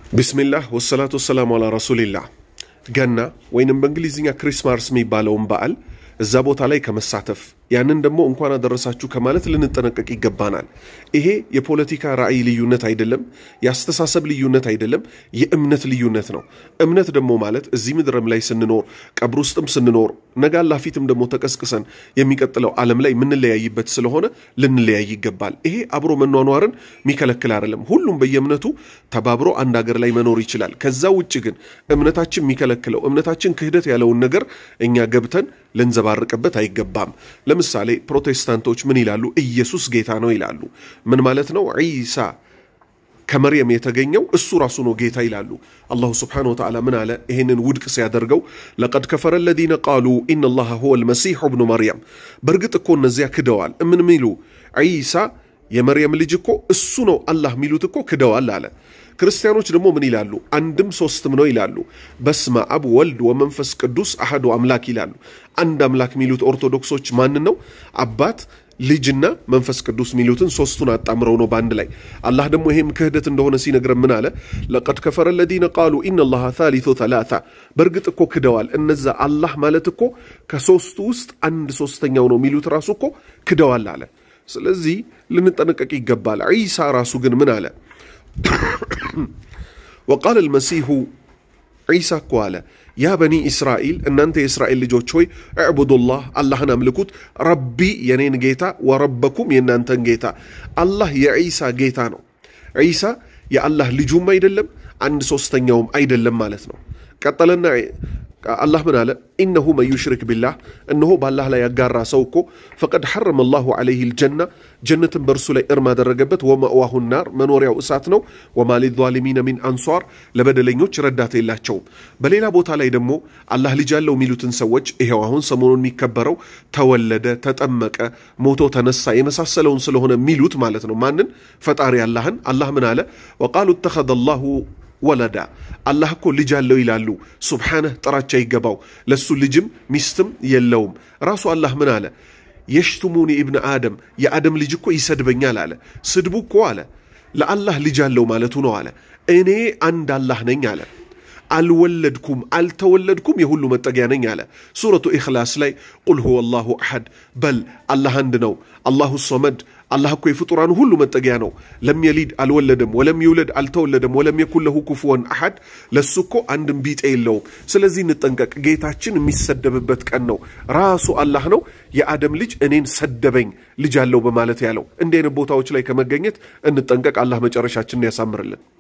ቢስሚላህ ወሰላቱ ወሰላሙ አላ ረሱሊላህ። ገና ወይንም በእንግሊዝኛ ክሪስማስ የሚባለውን በዓል እዛ ቦታ ላይ ከመሳተፍ ያንን ደግሞ እንኳን አደረሳችሁ ከማለት ልንጠነቀቅ ይገባናል። ይሄ የፖለቲካ ራዕይ ልዩነት አይደለም፣ የአስተሳሰብ ልዩነት አይደለም፣ የእምነት ልዩነት ነው። እምነት ደግሞ ማለት እዚህ ምድርም ላይ ስንኖር ቀብር ውስጥም ስንኖር ነገ አላህ ፊትም ደግሞ ተቀስቅሰን የሚቀጥለው ዓለም ላይ የምንለያይበት ስለሆነ ልንለያይ ይገባል። ይሄ አብሮ መኗኗርን የሚከለክል አይደለም። ሁሉም በየእምነቱ ተባብሮ አንድ ሀገር ላይ መኖር ይችላል። ከዛ ውጭ ግን እምነታችን የሚከለክለው እምነታችን ክህደት ያለውን ነገር እኛ ገብተን ልንዘባርቅበት አይገባም። ለምሳሌ ፕሮቴስታንቶች ምን ይላሉ? ኢየሱስ ጌታ ነው ይላሉ። ምን ማለት ነው? ዒሳ ከመርየም የተገኘው እሱ ራሱ ነው ጌታ ይላሉ። አላሁ ስብሓነሁ ወተዓላ ምን አለ? ይህንን ውድቅ ሲያደርገው ለቀድ ከፈረ ለዚነ ቃሉ ኢነላሃ ሁወ ልመሲሑ ብኑ መርየም። በእርግጥ እኮ እነዚያ ክደዋል። ምን ሚሉ ዒሳ የመርየም ልጅ እኮ እሱ ነው አላህ የሚሉት እኮ ክደዋል አለ። ክርስቲያኖች ደግሞ ምን ይላሉ? አንድም ሶስትም ነው ይላሉ። በስመ አብ ወልድ ወመንፈስ ቅዱስ አሐዱ አምላክ ይላሉ። አንድ አምላክ የሚሉት ኦርቶዶክሶች ማንን ነው? አባት ልጅና መንፈስ ቅዱስ የሚሉትን ሶስቱን አጣምረው ነው በአንድ ላይ። አላህ ደግሞ ይሄም ክህደት እንደሆነ ሲነግረን ምን አለ? ለቀድ ከፈረ ለዚነ ቃሉ ኢነላሃ ታሊቱ ተላታ። በእርግጥ እኮ ክደዋል። እነዛ አላህ ማለት እኮ ከሶስቱ ውስጥ አንድ ሶስተኛው ነው የሚሉት ራሱ እኮ ክደዋል አለ። ስለዚህ ልንጠነቀቅ ይገባል። ዒሳ ራሱ ግን ምን አለ? ወቃል አልመሲሁ ዒሳ እኮ አለ ያ በኒ እስራኤል እናንተ የእስራኤል ልጆች ሆይ እዕቡዱላህ አላህን አምልኩት፣ ረቢ የኔን ጌታ ወረበኩም የእናንተን ጌታ። አላህ የዒሳ ጌታ ነው። ዒሳ የአላህ ልጁም አይደለም አንድ ሶስተኛውም አይደለም ማለት ነው። ቀጠለና አላህ ምን አለ? ኢነሁ መን ዩሽሪክ ቢላህ እነሆ በአላህ ላይ ያጋራ ሰው እኮ ፈቀድ ሐረመ ላሁ ዐለይህ ልጀና ጀነትን በእርሱ ላይ እርም አደረገበት። ወመእዋሁ ናር መኖሪያው እሳት ነው። ወማ ሊዛሊሚነ ሚን አንሷር ለበደለኞች ረዳት የላቸውም። በሌላ ቦታ ላይ ደግሞ አላህ ልጅ አለው የሚሉትን ሰዎች ይሄው አሁን ሰሞኑን የሚከበረው ተወለደ፣ ተጠመቀ፣ ሞቶ ተነሳ የመሳሰለውን ስለሆነ የሚሉት ማለት ነው። ማንን? ፈጣሪ አላህን። አላህ ምን አለ? ወቃሉ እተኸዘ ላሁ ወለዳ አላህ እኮ ልጅ አለው ይላሉ። ሱብሓነህ ጥራቻ ይገባው። ለሱ ልጅም ሚስትም የለውም። ራሱ አላህ ምን አለ? የሽቱሙኒ ኢብነ አደም የአደም ልጅ እኮ ይሰድበኛል አለ። ስድቡ እኮ አለ ለአላህ ልጅ አለው ማለቱ ነው አለ። እኔ አንድ አላህ ነኝ አለ። አልወለድኩም አልተወለድኩም የሁሉ መጠጊያ ነኝ አለ። ሱረቱ ኢኽላስ ላይ ቁል ሁወ አላሁ አሐድ በል አላህ አንድ ነው፣ አላሁ ሶመድ አላህ እኮ የፍጡራን ሁሉ መጠጊያ ነው። ለም የሊድ አልወለደም፣ ወለም ይውለድ አልተወለደም፣ ወለም የኩን ለሁ ኩፉወን አሐድ ለሱ እኮ አንድም ቢጤ የለውም። ስለዚህ እንጠንቀቅ። ጌታችን የሚሰደብበት ቀን ነው። ራሱ አላህ ነው የአደም ልጅ እኔን ሰደበኝ ልጅ አለው በማለት ያለው። እንዲህ አይነት ቦታዎች ላይ ከመገኘት እንጠንቀቅ። አላህ መጨረሻችንን ያሳምርልን።